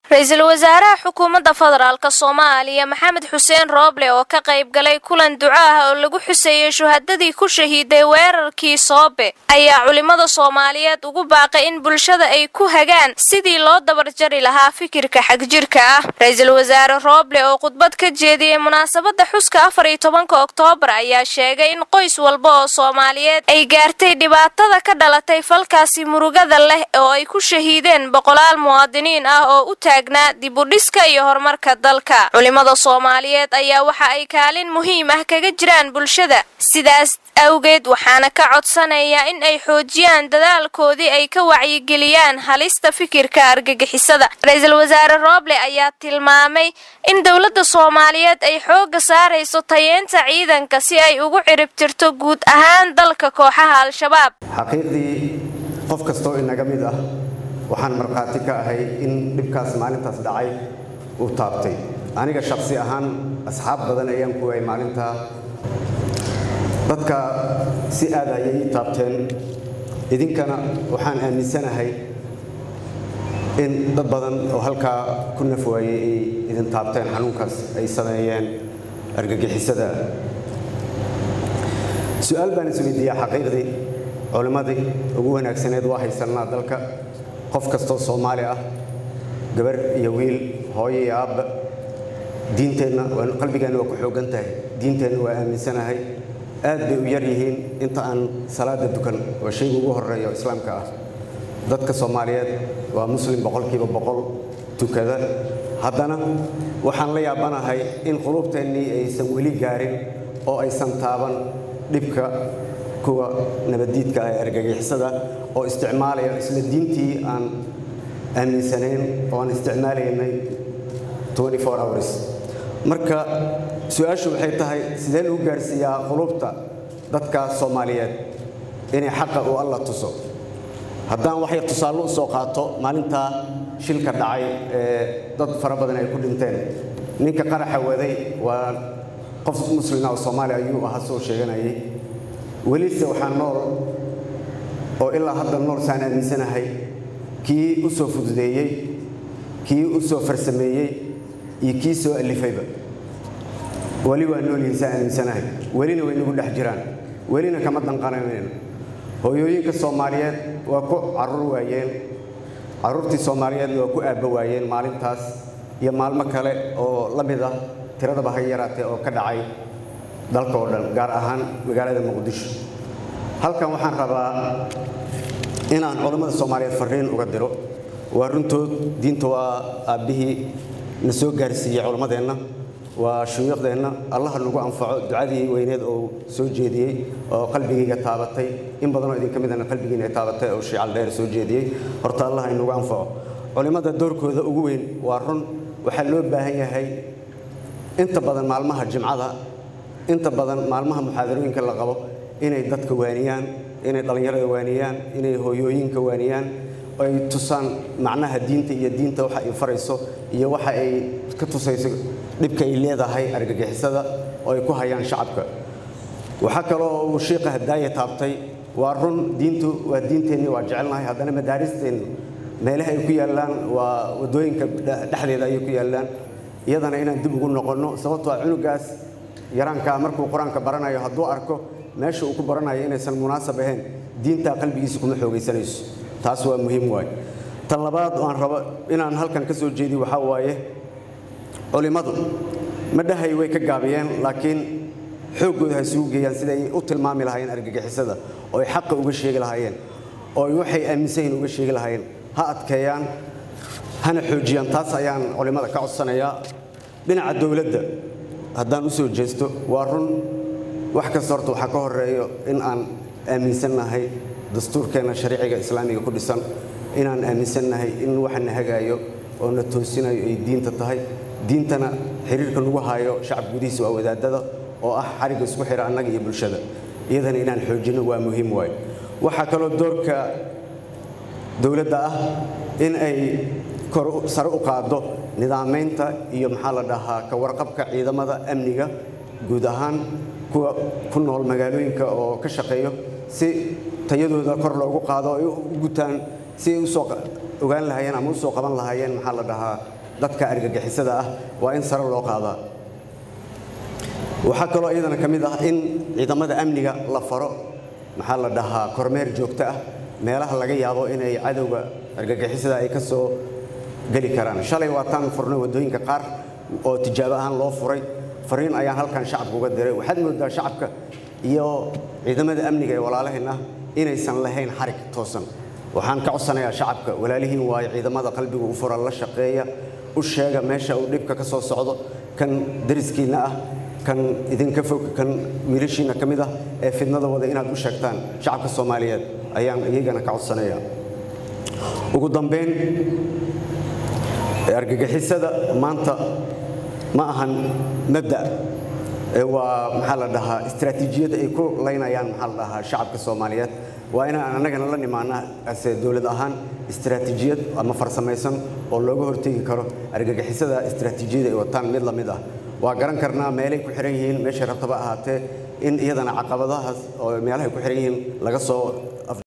ra-iisul wasaaraha xukuumadda federaalk soomaaliya maxamed xuseen rooble oo ka qayb galay kulan duco ah oo lagu xuseeyey shuhadadii ku shahiiday weerarkii soobe ayaa culimmada soomaaliyeed ugu baaqay in bulshada ay ku hagaan sidii loo dabarjari lahaa fikirka xagjirka ah ra-iisul wasaare rooble oo khudbad ka jeediyey munaasabadda xuska afar iyo tobanka oktoobar ayaa sheegay in qoys walba oo soomaaliyeed ay gaartay dhibaatada ka dhalatay falkaasi murugada leh oo ay ku shahiideen boqolaal muwaadiniin ah oo u dibudhiska iyo horumarka dalka culimada soomaaliyeed ayaa waxa ay kaalin muhiim ah kaga jiraan bulshada sidaas awgeed waxaana ka codsanaya in ay xoojiyaan dadaalkoodii ay ka wacyigeliyaan halista fikirka argagixisada ra-iisul wasaare rooble ayaa tilmaamay in dowladda soomaaliyeed ay xooga saarayso tayeenta ciidanka si ay ugu ciribtirto guud ahaan dalka kooxaha al-shabaab xaqiiqdii qof kastoo inaga mid ah waxaan markhaati ka ahay in dhibkaas maalintaas dhacay uu taabtay aniga shaksi ahaan asxaab badan ayaan ku waayay maalintaa dadka si aad ayay ii taabteen idinkana waxaan aaminsanahay in dad badan oo halkaa ku naf waayey ay idin taabteen xanuunkaas ay sameeyeen argagixisada su-aal baan isweydiiyaa xaqiiqdii culimmadii ugu wanaagsaneed waa haysannaa dalka qof kastoo soomaali ah gabar iyo wiil hooyo iyo aabba diinteenna qalbigeenna waa ku xoogan tahay diinteenna waa aaminsanahay aad bay u yar yihiin inta aan salaada dukan oo shayga ugu horeeyo islaamka ah dadka soomaaliyeed waa muslim boqolkiiba boqol tukada haddana waxaan la yaabanahay in quluubteennii aysan weli gaarin oo aysan taaban dhibka kuwa nabaddiidka ah ee argagixisada oo isticmaalaya isla diintii aan aaminsanayn oo aan isticmaalaynay hours marka su-aashu waxay tahay sidee lagu gaarsiiyaa qulubta dadka soomaaliyeed inay xaqa uu alla tuso haddaan waxay tusaale u soo qaato maalintaa shilka dhacay ee dad fara badan ay ku dhinteen ninka qaraxa waday waa qof muslima oo soomaaliya ayuu ahaa soo sheeganayay welise waxaa nool oo ilaa hadda nool saan aaminsanahay kii u soo fududeeyey kii u soo farsameeyey iyo kii soo alifayba weli waa noolyihin saan aaminsanahay welina way nagu dhex jiraan welina kama danqananayno hooyooyinka soomaaliyeed waa ku carruur waayeen carruurtii soomaaliyeedna waa ku aabba waayeen maalintaas iyo maalmo kale oo la mid ah tiradaba ha yaraatee oo ka dhacay dalka oo dhan gaar ahaan magaalada muqdisho halkan waxaan rabaa inaan culammada soomaaliyeed fariin uga diro waa runtood diinta waa aabbihii na soo gaarsiiyey culammadeenna waa shuyuuqdeenna allaha nagu anfaco ducadii weyneed oo soo jeediyey oo qalbigayga taabatay in badanoo idinka midana qalbigiina ay taabatay oo shiical dheer soo jeediyey horta allaha inagu anfaco culimmada doorkooda ugu weyn waa run waxaa loo baahan yahay inta badan maalmaha jimcada inta badan maalmaha muxaadarooyinka la qabo inay dadka waaniyaan inay dhallinyarada waaniyaan inay hooyooyinka waaniyaan ay tusaan macnaha diinta iyo diinta waxa ay farayso iyo waxa ay ka tusayso dhibka ay leedahay argagixisada oo ay ku hayaan shacabka waxaa kaloo uu shiiqa hadaaya taabtay waa run diintu waa diinteenni waa jecelnahay haddana madaaristeennu meelaha ay ku yaallaan waa waddooyinka dhexdeeda ayay ku yaallaan iyadana inaan dib ugu noqonno sababtoo ah cunugaas yaraankaa markuu qur-aanka baranayo hadduu arko meesha uu ku baranayo inaysan munaasab ahayn diintaa qalbigiisa kuma xoogaysanayso taas waa muhiim waaye tan labaad aan rabo inaan halkan ka soo jeediy waxaa waaye culimmadu ma dhahay way ka gaabiyeen laakiin xooggooda ha isugu geeyaan siday u tilmaami lahaayeen argagixisada oo ay xaqa uga sheegi lahaayeen oo ay waxay aaminsan yihin uga sheegi lahaayeen ha adkeeyaan hana xoojiyaan taas ayaan culimmada ka codsanayaa dhinaca dowladda haddaan u soo jeesto waa run wax kasta horta waxaa ka horeeyo in aan aaminsannahay dastuurkeenna shariiciga islaamiga ku dhisan inaan aaminsannahay in waxa na hagaayo oo na toosinayo ay diinta tahay diintana xiriirka nagu hayo shacab gudihiisa waa wadaadada oo ah xarigga isku xira annaga iyo bulshada iyadana inaan xoojinno waa muhiim waayo waxaa kaloo doorka dowladda ah in ay kor sare u qaaddo nidaamaynta iyo maxaa la dhahaa ka warqabka ciidamada amniga guud ahaan kuwa ku nool magaalooyinka oo ka shaqeeyo si tayadooda kor loogu qaado ay u gutaan si ay usoo ogaan lahaayeen ama usoo qaban lahaayeen maxaa la dhahaa dadka argagixisada ah waa in sare loo qaadaa waxaa kaloo iyadana ka mid ah in ciidamada amniga la faro maxaa la dhahaa kormeer joogto ah meelaha laga yaabo inay cadowga argagixisada ay ka soo geli karaan shalay waataan furnay waddooyinka qaar oo tijaabo ahaan loo furay fariin ayaan halkan shacabka uga diray waxaad moodaa shacabka iyo ciidamada amniga ee walaalaheen ah inaysan lahayn xarig toosan waxaan ka codsanayaa shacabka walaalihiin waayo ciidamada qalbiga u fura la shaqeeya u sheega meesha uu dhibka ka soo socdo kan dariskiinna ah kan idinka fog kan wiilashiinna ka mid ah ee fidnada wada inaad u sheegtaan shacabka soomaaliyeed ayaan iyagana ka codsanayaa ugu dambayn argagixisada maanta ma ahan mabda waa maxaa la dhahaa istaraatiijiyad ay ku laynayaan maxaa la dhahaa shacabka soomaaliyeed waa inaan annagana la nimaana ase dowlad ahaan istaraatiijiyad ama farsamaysan oo looga hortegi karo argagixisada istaraatiijiyada ay wataan mid la mid ah waa garan karnaa meelay ku xiran yihiin meeshay rabtaba ahaatee in iyadana caqabadahaas oo meelahay ku xiran yihiin laga soo